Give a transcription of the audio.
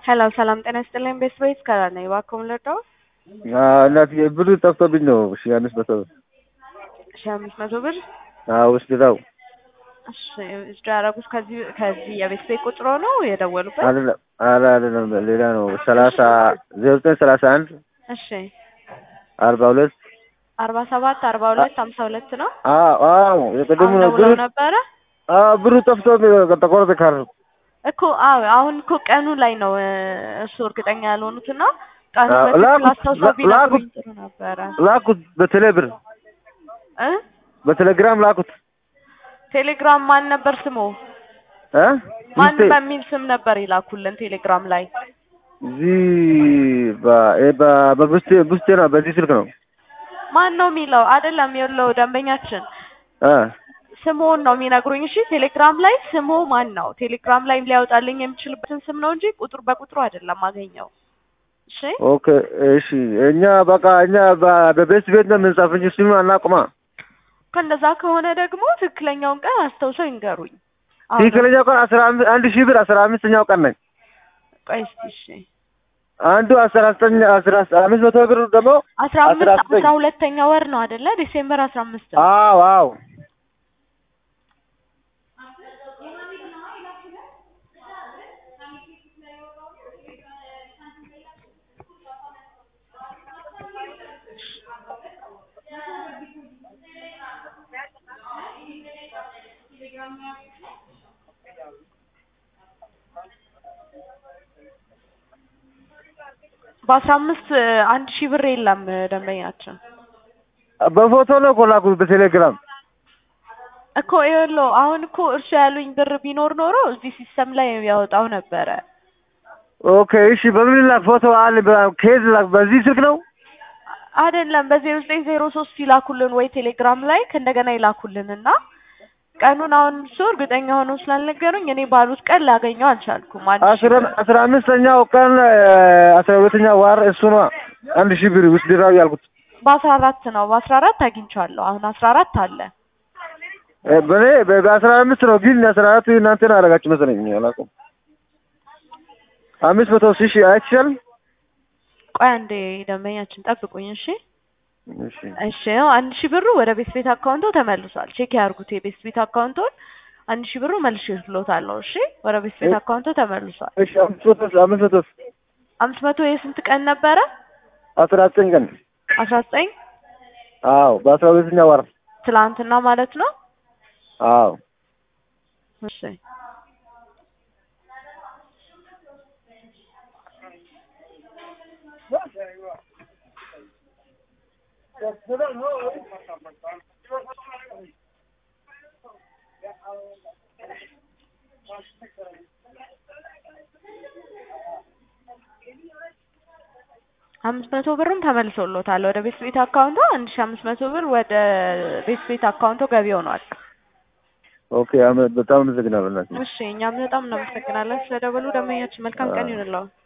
ሄሎ ሰላም ጤና ይስጥልኝ። ቤት ቤት ከላ ነኝ። እባክዎ ምን ልርዳዎ? እናትዬ ብሩ ጠፍቶብኝ ነው። ሺ አምስት መቶ ብር ሺ አምስት መቶ ብር ውስድታው እሺ እጅ ያደረጉት ከዚህ ከዚህ የቤት ቤት ቁጥሮ ነው የደወሉበት? አይደለም ኧረ አይደለም ሌላ ነው። ሰላሳ ዜሮ ዘጠኝ ሰላሳ አንድ እሺ አርባ ሁለት አርባ ሰባት አርባ ሁለት ሀምሳ ሁለት ነው። አዎ አዎ የቅድሙ አሁን ነው ብሩ ደውለው ነበረ አዎ ብሩ ጠፍቶ ተቆረጠ ካርድ እኮ አዎ አሁን እኮ ቀኑ ላይ ነው እ እሱ እርግጠኛ ያልሆኑትና ቀኑ አዎ፣ በትክክል ላኩት፣ አስታውሰው ላ- ቢነግሩኝ ላኩት። ጥሩ ነበረ ላኩት በቴሌ ብር እ በቴሌግራም ላኩት ቴሌግራም ማን ነበር ስሙ? እ ማን ሚስቴ በሚል ስም ነበር ይላኩልን ቴሌግራም ላይ? እዚህ በ- እ በ- በቡስቴ ቡስቴ ነው በዚህ ስልክ ነው ማን ነው የሚለው? አይደለም የለው ደንበኛችን እ ስሙን ነው የሚነግሩኝ። እሺ ቴሌግራም ላይ ስሙ ማን ነው? ቴሌግራም ላይ ሊያወጣልኝ የሚችልበትን ስም ነው እንጂ ቁጥር በቁጥሩ አይደለም አገኘው። እሺ ኦኬ እሺ እኛ በቃ እኛ በ- በቤት ቤት ነው የምንጻፍ እንጂ ስሙ አናውቅማ ከእንደዛ ከሆነ ደግሞ ትክክለኛውን ቀን አስታውሰው ይንገሩኝ። አሁን ትክክለኛው ቀን አስራ አምስት አንድ ሺህ ብር አስራ አምስተኛው ቀን ነኝ ቆይ እስኪ እሺ አንዱ አስራ ዘጠኝ አስራ አምስት መቶ ብር ደግሞ አስራ አምስት አስራ ዘጠኝ አስራ ሁለተኛ ወር ነው አይደለ? ዲሴምበር አስራ አምስት ነው። አዎ አዎ በአስራ አምስት አንድ ሺህ ብር የለም ደንበኛችን በፎቶ ነው እኮ ላኩት በቴሌግራም እኮ ይኸውልዎ አሁን እኮ እርሱ ያሉኝ ብር ቢኖር ኖሮ እዚህ ሲስተም ላይ ያወጣው ነበረ። ኦኬ እሺ በምን ላክ ፎቶ አለ በ- ከየት ላክ በዚህ ስልክ ነው አይደለም በዜሮ ዘጠኝ ዜሮ ሶስት ይላኩልን ወይ ቴሌግራም ላይ ከእንደገና ይላኩልን እና ቀኑን አሁን እሱ እርግጠኛ ሆነው ስላልነገሩኝ እኔ ባሉት ቀን ላገኘው አልቻልኩም። አንድ ሺህ አስራ ብር አስራ አምስተኛው ቀን እ፣ አስራ ሁለተኛው ዋር እሱ ነው አንድ ሺህ ብር ውስጥ ድራው ያልኩት በአስራ አራት ነው በአስራ አራት አግኝቻለሁ። አሁን አስራ አራት አለ እ፣ በእኔ በ- በአስራ አምስት ነው ግን አስራ አራት እናንተ ነው ያደረጋችሁ መሰለኝ አላውቅም አምስት መቶ ሺህ አይቻል ቆይ አንዴ ደንበኛችን ጠብቁኝ እሺ። እሺ እሺ ያው አንድ ሺህ ብሩ ወደ ቤት ቤት አካውንቶ ተመልሷል። ቼክ ያርጉት የቤት ቤት አካውንቶን አንድ ሺህ ብሩ መልሼ ልሎታለሁ። እሺ ወደ ቤት ቤት አካውንቶ ተመልሷል። እሺ አምስት መቶ አምስት መቶ አምስት መቶ የስንት ቀን ነበረ? አስራ ዘጠኝ ቀን አስራ ዘጠኝ አዎ በአስራ ሁለተኛው ዋር ትላንትና ማለት ነው። አዎ እሺ አምስት መቶ ብርም ተመልሶሎታል ወደ ቤት ቤት አካውንቶ አንድ ሺህ አምስት መቶ ብር ወደ ቤት ቤት አካውንቶ ገቢ ሆኗል። ኦኬ አመ- በጣም አመሰግናለሁ እናቴ እሺ እኛም በጣም እናመሰግናለን ስለደወሉ። ደንበኛችን መልካም ቀን ይሁንልዎ።